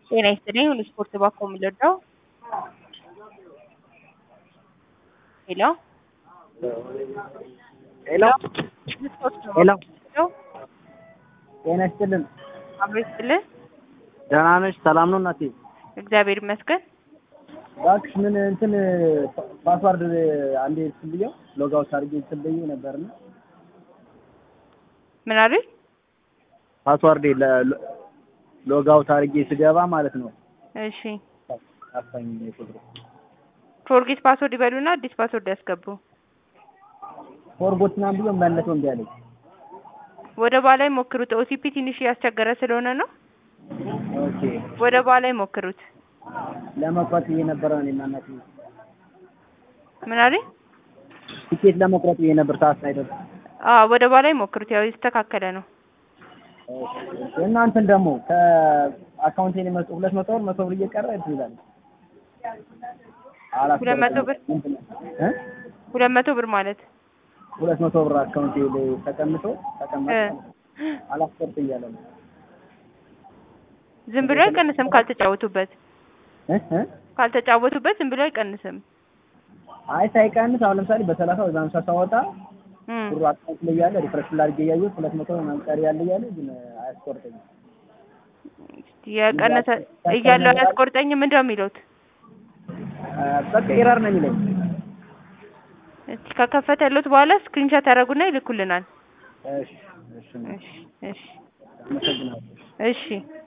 ጤና ይስጥልኝ ሁሉ ስፖርት ባኮ የምንወደው ሄሎ ሄሎ ስፖርት ነው ሄሎ የምንወደው ጤና ይስጥልን። አብሮ ይስጥልህ ደህና ነሽ? ሰላም ነው እናቴ? እግዚአብሔር ይመስገን እባክሽ ምን እንትን ፓስዋርድ አንዴ እንትን ብዬው ሎግ አውት አድርጌ እንትን ብዬው ነበርና ምን አሉኝ ፓስዋርድ ሎግ አውት አድርጌ ስገባ ማለት ነው እሺ አፋኝ ቁጥሩ ፎርጌት ፓስወርድ ይበሉና አዲስ ፓስወርድ ያስገቡ ፎርጎት ምናምን ብሎ መለሰው እምቢ አለኝ። ወደ በኋላ ይሞክሩት ኦቲፒ ትንሽ እያስቸገረ ስለሆነ ነው ኦኬ ወደ በኋላ ይሞክሩት ለመቁረጥ ብዬ ነበረ እኔና እናቴ ምን አሉኝ ቲኬት ለመቁረጥ ብዬ ነበር ሰዓት ሳይደርስ አዎ ወደ በኋላ ይሞክሩት ያው የተስተካከለ ነው እናንተን ደግሞ ከአካውንቴን የመጡ ሁለት መቶ ብር መቶ ብር እየቀረ እንትን ይላል ሁለት መቶ ብር እ ሁለት መቶ ብር ማለት ሁለት መቶ ብር አካውንቴ ላይ ተቀምጦ ተቀመጠ እ አላስቆርጥ እያለ ነው ዝም ብሎ አይቀንስም ካልተጫወቱበት እ እ ካልተጫወቱበት ዝም ብሎ አይቀንስም አይ ሳይቀንስ አሁን ለምሳሌ በሰላሳ ወይ በሀምሳ ሳወጣ እም ብሩ አካውንት ላይ ያለ ሪፍሬሽ ላድርጌ እያየሁት ሁለት መቶ ምናምን ቀሪ ያለ እያለ ግን አያስቆርጠኝም። የቀነሰ እያለው አያስቆርጠኝም ምንድን ነው የሚሉት አ፣ በቃ ኤረር ነው የሚለኝ። እስቲ ከከፈተሉት በኋላ ስክሪንሾት ያደርጉና ይልኩልናል እሺ እሺ እሺ እሺ አመሰግናለሁ። እሺ